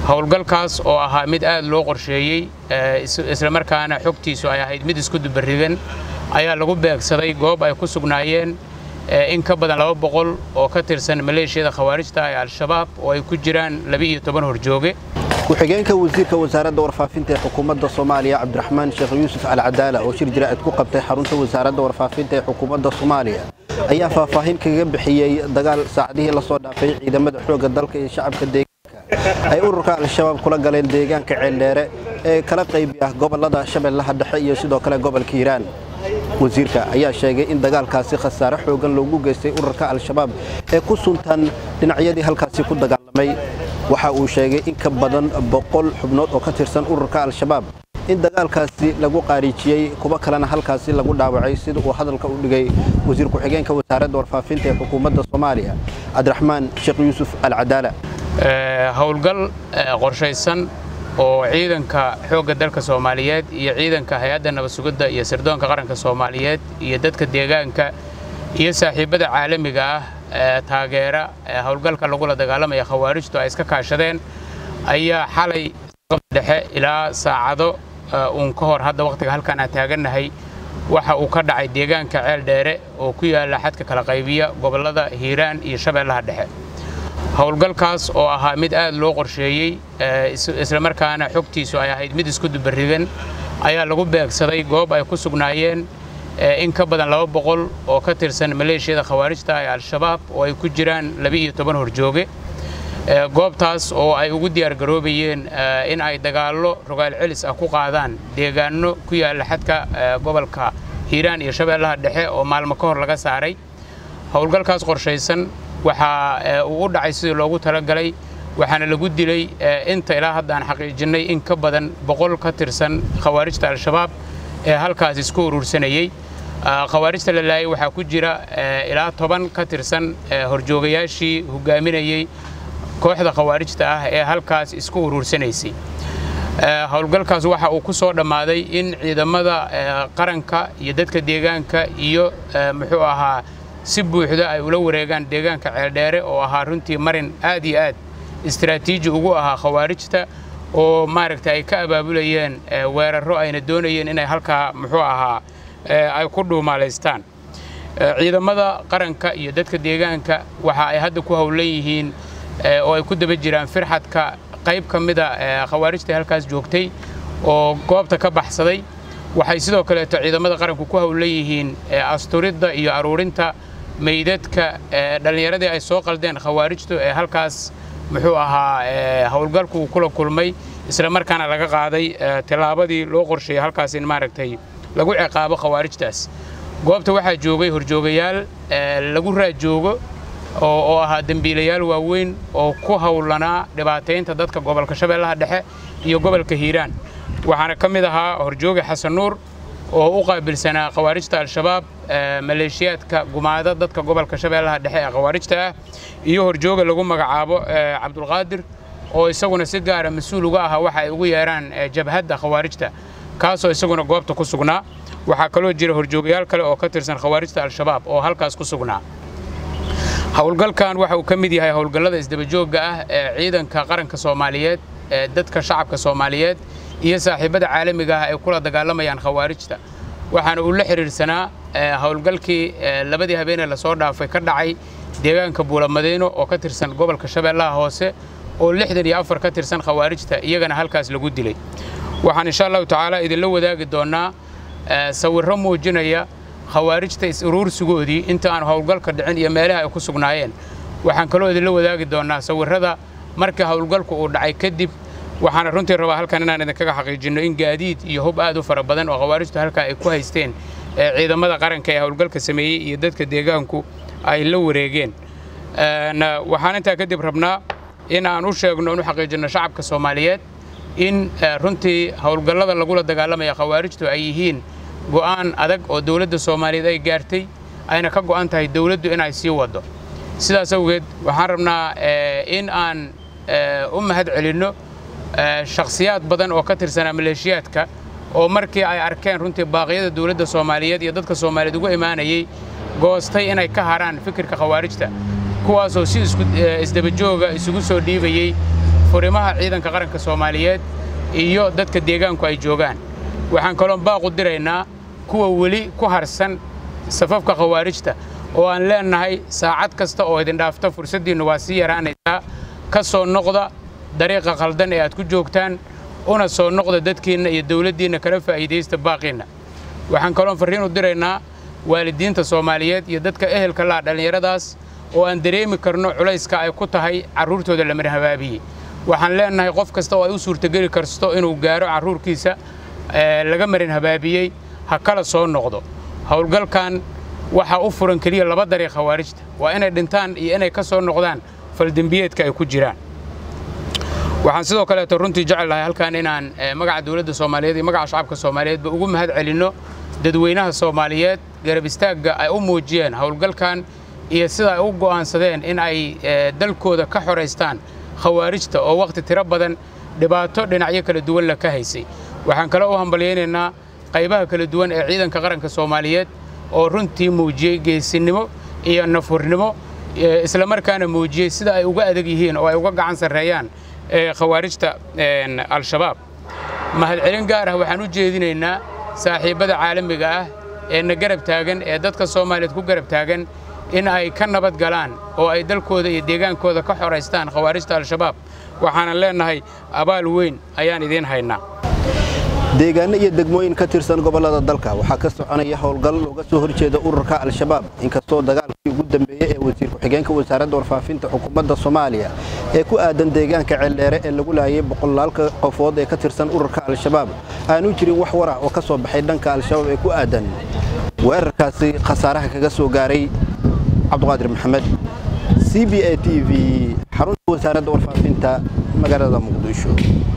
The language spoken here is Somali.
howlgalkaas oo ahaa mid aad loo qorsheeyey islamarkaana xogtiisu ay ahayd mid isku dubaridan ayaa lagu beegsaday goob ay ku sugnaayeen in ka badan laba boqol oo ka tirsan maleeshiyada khawaarijta ee al-shabaab oo ay ku jiraan laba-iyo toban horjooge ku-xigeenka wasiirka wasaaradda warfaafinta ee xukuumadda soomaaliya cabdiraxmaan sheekh yuusuf alcadaala oo shir jiraa'id ku qabtay xarunta wasaaradda warfaafinta ee xukuumadda soomaaliya ayaa faahfaahin kaga bixiyey dagaal saacadihii la soo dhaafay ciidamada xoogga dalka iyo shacabka deegaanka ay ururka al-shabaab kula galeen deegaanka ceeldheere ee kala qaybi ah gobollada shabeellaha dhexe iyo sidoo kale gobolka hiiraan wasiirka ayaa sheegay in dagaalkaasi khasaare xoogan loogu geystay ururka al-shabaab ee ku suntan dhinacyadii halkaasi ku dagaalamay waxa uu sheegay in ka badan boqol xubnood oo ka tirsan ururka al-shabaab in dagaalkaasi lagu qaariijiyey kuwo kalena halkaasi lagu dhaawacay sida uu hadalka u dhigay wasiir ku-xigeenka wasaaradda warfaafinta ee xukuumadda soomaaliya cabdiraxmaan sheekh yuusuf alcadaala howlgal qorshaysan oo ciidanka xoogga dalka soomaaliyeed iyo ciidanka hay-adda nabad sugidda iyo sirdoonka qaranka soomaaliyeed iyo dadka deegaanka iyo saaxiibbada caalamiga ah ee taageera howlgalka lagula dagaalamaya khawaarijtu ay iska kaashadeen ayaa xalay dhexe ilaa saacado uun ka hor hadda wakhtiga halkaan aan taagannahay waxa uu ka dhacay deegaanka ceel dheere oo ku yaalla xadka kala qaybiya gobollada hiiraan iyo shabeellaha dhexe howlgalkaas oo ahaa mid aad loo qorsheeyey islamarkaana xogtiisu ay ahayd mid isku dubaridan ayaa lagu beegsaday goob ay ku sugnaayeen in ka badan laba boqol oo ka tirsan maleeshiyada khawaarijta ee al-shabaab oo ay ku jiraan laba-iyo toban horjooge goobtaas oo ay ugu diyaargaroobayeen in ay dagaallo rogaal celis ah ku qaadaan deegaanno ku yaalla xadka gobolka hiiraan iyo shabeellaha dhexe oo maalmo ka hor laga saaray howlgalkaas qorshaysan waxaa uu u dhacay sidii loogu talagalay waxaana lagu dilay inta ilaa hadda aan xaqiijinnay in ka badan boqol ka tirsan khawaarijta al-shabaab ee halkaas isku urursanayey khawaarijta la laayay waxaa ku jira ilaa toban ka tirsan horjoogayaashii hogaaminayey kooxda khawaarijta ah ee halkaas isku uruursanaysay howlgalkaas waxa uu ku soo dhammaaday in ciidamada qaranka iyo dadka deegaanka iyo muxuu ahaa si buuxda ay ula wareegaan deegaanka ceeldheere oo ahaa runtii marin aad iyo aad istaraatiiji ugu ahaa khawaarijta oo maaragta ay ka abaabulayeen weerarro ayna doonayeen inay halkaa muxuu ahaa ay ku dhuumaalaystaan ciidamada qaranka iyo dadka deegaanka waxa ay hadda ku howlan yihiin oo ay ku daba jiraan firxadka qayb ka mida khawaarijta halkaas joogtay oo goobta ka baxsaday waxay sidoo kaleeto ciidamada qaranku ku howlan yihiin asturidda iyo aruurinta meydadka dhallinyaradii ay soo qaldeen khawaarijtu ee halkaas muxuu ahaa howlgalku uu kula kulmay isla markaana laga qaaday tillaabadii loo qorsheeyey halkaas in maaragtay lagu ciqaabo khawaarijtaas goobta waxaa joogay horjoogayaal lagu raajoogo oo ahaa dembiilayaal waaweyn oo ku howlanaa dhibaataynta dadka gobolka shabeellaha dhexe iyo gobolka hiiraan waxaana ka mid ahaa horjooga xasan nuur oo u qaabilsanaa khawaarijta al-shabaab maleeshiyaadka gumaada dadka gobolka shabeellaha dhexe ee khawaarijta ah iyo horjooga lagu magacaabo cabdulqaadir oo isaguna si gaara mas-uul uga ahaa waxa ay ugu yeeraan jabhadda khawaarijta kaasoo isaguna goobta ku sugnaa waxaa kaloo jira horjoogayaal kale oo ka tirsan khawaarijta al-shabaab oo halkaas ku sugnaa howlgalkan waxa uu ka mid yahay howlgallada isdabajoogga ah ee ciidanka qaranka soomaaliyeed ee dadka shacabka soomaaliyeed iyo saaxiibbada caalamiga ah ay kula dagaalamayaan khawaarijta waxaana uu la xidhiidhsanaa howlgalkii labadii habeenee lasoo dhaafay ka dhacay deegaanka buulamadiino oo ka tirsan gobolka shabeellaha hoose oo lixdan iyo afar ka tirsan khawaarijta iyagana halkaas lagu dilay waxaan insha allahu tacaala idinla wadaagi doonnaa sawirro muujinaya khawaarijta is-uruursigoodii inta aan howlgalka dhicin iyo meelaha ay ku sugnaayeen waxaan kaloo idinla wadaagi doonnaa sawirrada markii howlgalku uu dhacay kadib waxaana runtii rabaa halkan inaan idinkaga xaqiijinno in gaadiid iyo hub aad u fara badan oo khawaarijtu halkaa ay ku haysteen ciidamada qaranka ee howlgalka sameeyey iyo dadka deegaanku ay la wareegeen waxaan intaa kadib rabnaa in aan u sheegno in u xaqiijinno shacabka soomaaliyeed in runtii howlgallada lagula dagaalamaya khawaarijtu ay yihiin go'aan adag oo dowladda soomaaliyeed ay gaartay ayna ka go'an tahay dowladdu inay sii waddo sidaas awgeed waxaan rabnaa in aan u mahad celinno shakhsiyaad badan oo ka tirsanaa maleeshiyaadka oo markii ay arkeen runtii baaqyada dowladda soomaaliyeed iyo dadka soomaaliyeed ugu imaanayey goostay inay ka haraan fikirka khawaarijta kuwaasoo si isdabajooga isugu soo dhiibayey furimaha ciidanka qaranka soomaaliyeed iyo dadka deegaanku ay joogaan waxaan kaloon baaqu diraynaa kuwa weli ku harsan safafka khawaarijta oo aan leennahay saacad kasta oo idin dhaafta fursaddiinnu waa sii yaraanaysaa ka soo noqda dariiqa khaldan ee aad ku joogtaan una soo noqda dadkiinna iyo dawladdiinna kala faa'iidaysta baaqiinna waxaan kaloon farriin u diraynaa waalidiinta soomaaliyeed iyo dadka ehelka laha dhallinyaradaas oo aan dareemi karno culayska ay ku tahay carruurtooda la marhabaabiyey waxaan leennahay qof kasta oo ay u suurtogeli karsto inuu gaaro carruurkiisa laga marin habaabiyey ha kala soo noqdo howlgalkan waxaa u furan keliya laba dariiq khawaarijta waa inay dhintaan iyo inay ka soo noqdaan faldembiyeedka ay ku jiraan waxaan sidoo kaleeto runtii jecel lahay halkan inaan magaca dowladda soomaaliyeed iyo magaca shacabka soomaaliyeedba ugu mahad celinno dadweynaha soomaaliyeed garab istaagga ay u muujiyeen howlgalkan iyo sida ay u go'aansadeen in ay dalkooda ka xoraystaan khawaarijta oo wakhti tiro badan dhibaato dhinacyo kala duwan la ka haysay waxaan kale u hambalyaynaynaa qaybaha kala duwan ee ciidanka qaranka soomaaliyeed oo runtii muujiyey geesinimo iyo nafurnimo islamarkaana muujiyey sida ay uga adag yihiin oo ay uga gacan sarreeyaan khawaarijta al-shabaab mahadcelin gaar ah waxaan u jeedinaynaa saaxiibbada caalamiga ah ee na garab taagan ee dadka soomaaliyeed ku garab taagan in ay ka nabad galaan oo ay dalkooda iyo deegaankooda ka xoraystaan khawaarijta al-shabaab waxaanan leennahay abaal weyn ayaan idiin haynaa deegaano iyo degmooyin ka tirsan gobollada dalka waxaa ka soconaya howlgal looga soo horjeeda ururka al-shabaab inkastoo dagaalkii ugu dambeeyey ee wasiir ku-xigeenka wasaaradda warfaafinta xukuumadda soomaaliya ee ku aadan deegaanka ceeldheere ee lagu laayay boqolaalka qofood ee ka tirsan ururka al-shabaab aanu jirin wax war ah oo ka soo baxay dhanka al-shabaab ee ku aadan weerarkaasi khasaaraha kaga soo gaaray cabduqaadir maxamed c b a t v xarunta wasaaradda warfaafinta magaalada muqdisho